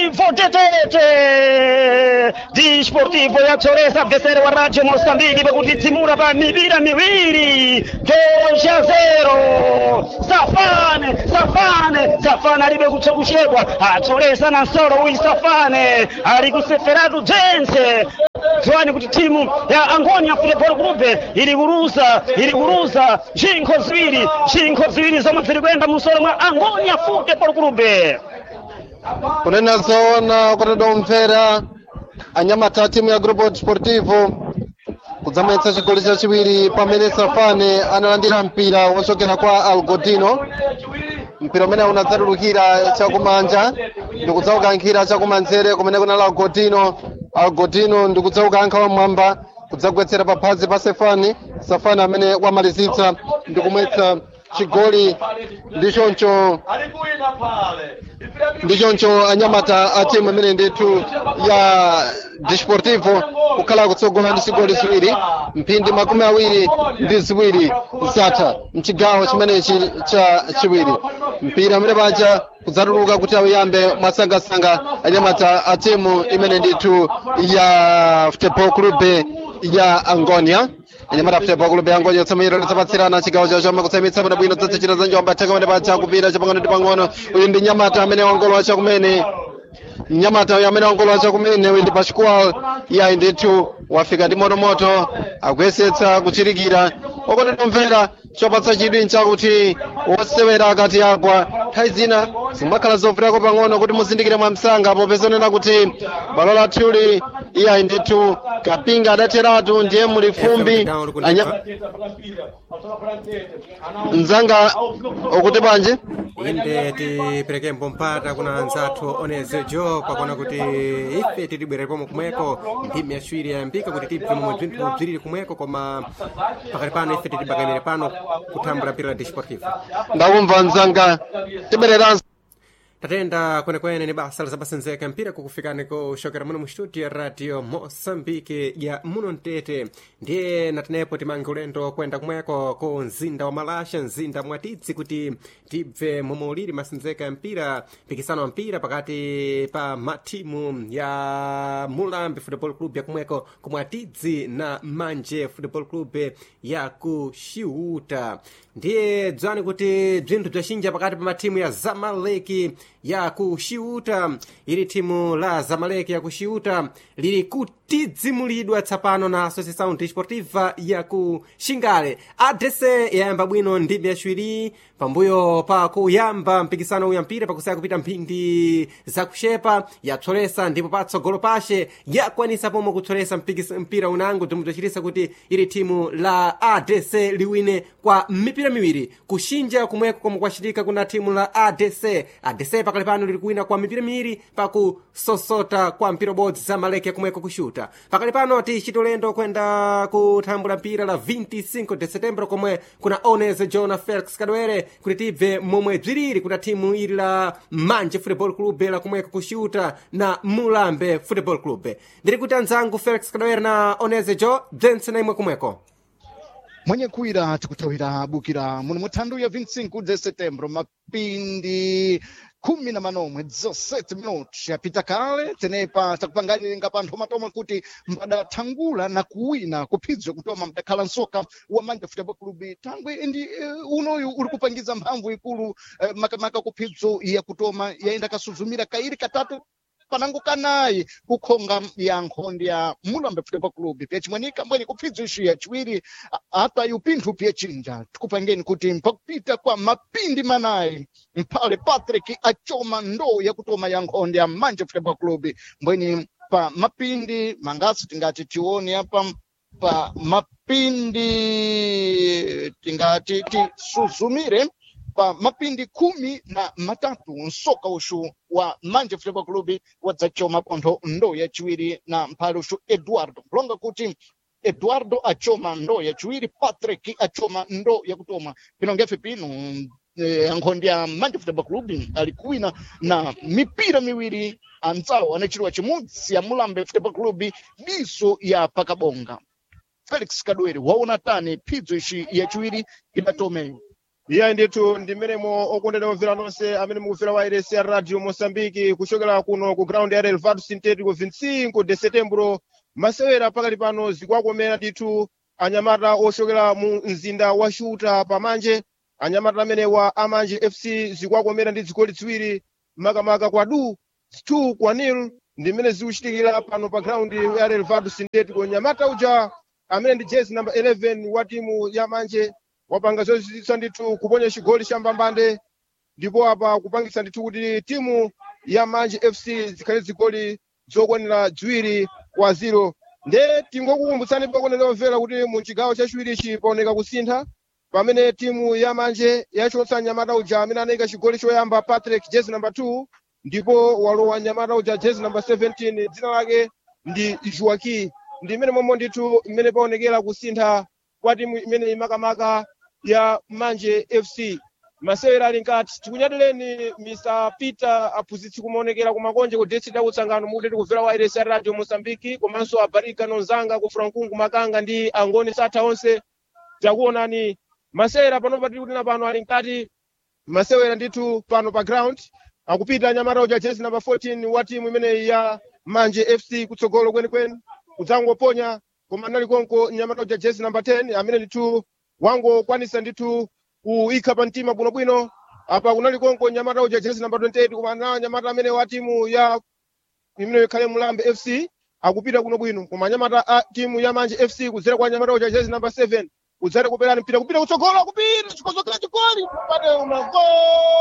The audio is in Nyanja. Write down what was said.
Desportivo Tetete Desportivo yatsoresa mvesere wa Radio Mosambiki pakutitsimura pa mipira miwiri 2 a 0 Safane Safane Safane alibe kutsa kuchedwa atsoresa na nsoro uyi Safane ali kuseferatu dzense dziwani kuti timu ya Angonia Football Club ili kuruza ili kuruza zinkho ziwiri zinkho ziwiri zomwe ziri kuyenda musoro mwa Angonia Football Club kunena zoona kotedwa kumvera anyamata a timu ya grupo desportivo kudzamwetsa chigoli chachiwiri pamene safane analandira mpira wochokera kwa algodino mpira umene unadzatulukira chakumanja ndikudzaukankhira chakumanzere kumene kunali algodino algodino ndikudzaukankha wamwamba kudzagwetsera paphazi pa sefani safani amene wamalizitsa ndikumwetsa chigoli ndichoncho ndichoncho anyamata a timu imene ndithu ya desportivo kukhala kutsogola ndi zigoli ziwiri mphindi makumi awiri ndi ziwiri zatha mchigawo chimenechi cha chiwiri mpira amene paja kudzatuluka kuti awuyambe mwasangasanga anyamata a timu imene ndithu ya futebol club ya angonia anyamata futebol club ya angonia tsamayiro lidzapatsirana chigawo chawo chomwe kutsamitsa bwino bwino dzadzichita za njomba theka pamene paja kupita chapang'ono ndi pang'ono uyu ndi nyamata amene wangolowa chakumene mnyamata uyu amene wangolowa chakumene uyu ndi pascual iyayi ndithu wafika ndi motomoto akuyesetsa kuchirikira okondedwa mvera chopatsa chidwi nchakuti wosewera akati agwa nthawi zina zimakhala zovutako pang'ono kuti muzindikire mwamsanga popeza onena kuti balo lathuli iyayi ndithu kapinga adatheratu ndiye muli fumbi Anya- mzanga ukuti bwanji inde tiperekembo mpata kuna anzathu oneze jo pakona kuti ife tilibwera pomwe kumweko mphimi yaciwiri yayambika kuti tibve momwe bzinthu bziriri kumweko koma pakati pano ife tilibakamire pano kuthambula mpira la desportivo ndakumva mzanga tibwereranso tatenda kwenekwene ni basa lizapasendzeka mpira kukufikani kuxokera muno mu studio ya radio moçambique ya muno mtete ndiye natenepo timange ulendo kwenda kumweko ku mzinda wa malasha mzinda mwatidzi kuti tibve momwe uliri masenzeka ya mpira mpikisano wa mpira pakati pa matimu ya mulambi football club ya kumweko kumwatidzi na manje football club ya ku xiuta ndiye dzwani kuti bzinthu bzacinja pakati pa matimu ya zamaleki ya ku xiuta ili timu la zamaleki ya ku xiuta lili kutidzimulidwa tsapano na associação desportiva ya ku xingale adese yayamba bwino ndimi yaciwiri pambuyo pa kuyamba mpikisano uya mpira pakusaya kupita mphindi zakuxepa yapsolesa ndipo patsogolo pace yakwanisa pomwe kutsolesa mpikis- mpira unango bzomwe bzacitisa kuti ili timu la adc liwine kwa mipira miwiri kuxinja kumweko komwe kwacitika kuna timu la adc adc pakali pano lili kuwina kwa mipira miwiri pakusosota kwa mpira ubodzi zamaleki yakumweko kuxuta pakali pano tichita ulendo kwenda kuthambula mpira la 25 de setembro komwe kuna oneze jona felix kadwere kuti tibve momwe bziriri kuna timu ili la manje football club la kumweko kuxuta na mulambe football club ndiri kuti anzangu felix kadwere na oneze jo bzentse na imwe kumweko mwenye kuira tikutawira bukira muno muthandu ya 25 de setembro mapindi khumi na manomwe 17 minutos yapita kale tenepa takupanganiringa panthu matomwe kuti mbadathangula na kuwina kuphidzwe kutoma mdakhala nsoka wa manje football club thangwe ndi uh, unoyu uri kupangiza mphamvu ikulu uh, makamaka kuphidzo ya kutoma yaenda kasuzumira kairi katatu panango kanayi kukhonga yankho ndi ya mulambe football club pyacimwenika mbweni kuphidzo isu yaciwiri a- apa yupinthu pyachinja tikupangeni kuti mpakupita kwa mapindi manayi mphale patrick achoma ndoo yakutoma yankho ndi ya manje football club mbweni pa mapindi mangasi tingati tione apa pa mapindi tingati tisuzumire pa mapindi khumi na matatu msoka uxu wa manje football club wadzachoma pontho ndoo yaciwiri na mphale uxu eduardo kulonga kuti eduardo achoma ndoo yaciwiri patrick achoma ndoo yakutoma pino ngefe pino eh, ankhondi ya manje football club ali kuwina na mipira miwiri anzawo anachiriwa chimudzi ya mulambe football club diso ya pakabonga felix kadwere waona tani phidzo ixi yaciwiri idatomeyo iye ndithu ndi mmenemo okondedwa omvera nonse amene mukufera wairesi ya radio moçambique kuchokera kuno ku ground ya relvado sintético 25 de setembro masewera pakati pano zikwakomera ndithu anyamata ochokera mu mzinda wa shuta pamanje anyamata amenewa amanje fc zikwakomera ndi zigoli ziwiri makamaka kwa du 2 kwa nil ndi mmene zikuchitikira pano pa ground ya relvado sintético nyamata uja amene ndi jezi number 11 wa timu ya manje wapanga zozizwitsa ndithu kuponya chigoli cha mbambande ndipo apa kupangitsa ndithu kuti timu ya manje fc zikhale zigoli zokwanira ziwiri kwa ziro nde tingokukumbutsani pakone omvera kuti mu chigawo chachiwirichi paoneka kusintha pamene timu ya manje yachotsa nyamata uja amene anayika chigoli choyamba patrick jezi number 2 ndipo walowa nyamata uja jezi number 17 dzina lake ndi joaki ndi imene momwe ndithu imene paonekera kusintha kwa timu imene imakamaka ya manje fc masewera ali nkati tikunyadireni mr peter aphunzitsi kumaonekera kumakonje ku district ya kutsangano mukuteti kumvera wa irs radio mosambiki komanso abarika nonzanga ku frankungu makanga ndi angoni satha onse takuonani masewera panopa tiri kutina pano ali nkati masewera ndithu pano pa ground akupita nyamata uja jezi number 14 wa timu imeneyi ya manje fc kutsogolo kwenikweni kudzangoponya koma nali konko nyamata uja jezi number 10 amene ndithu wangokwanisa ndithu kuyikha pa mtima bwinobwino apa kunali konko nyamata uja jezi number 28 koma na nyamata amene wa timu ya imene ikhale mulambe fc akupita kuno bwino koma nyamata a timu ya manje fc kudzera kwa nyamata uja jezi number 7 kudzera kuperani mpira kupita kutsogolo kupita chikozokera chigoli pate una gol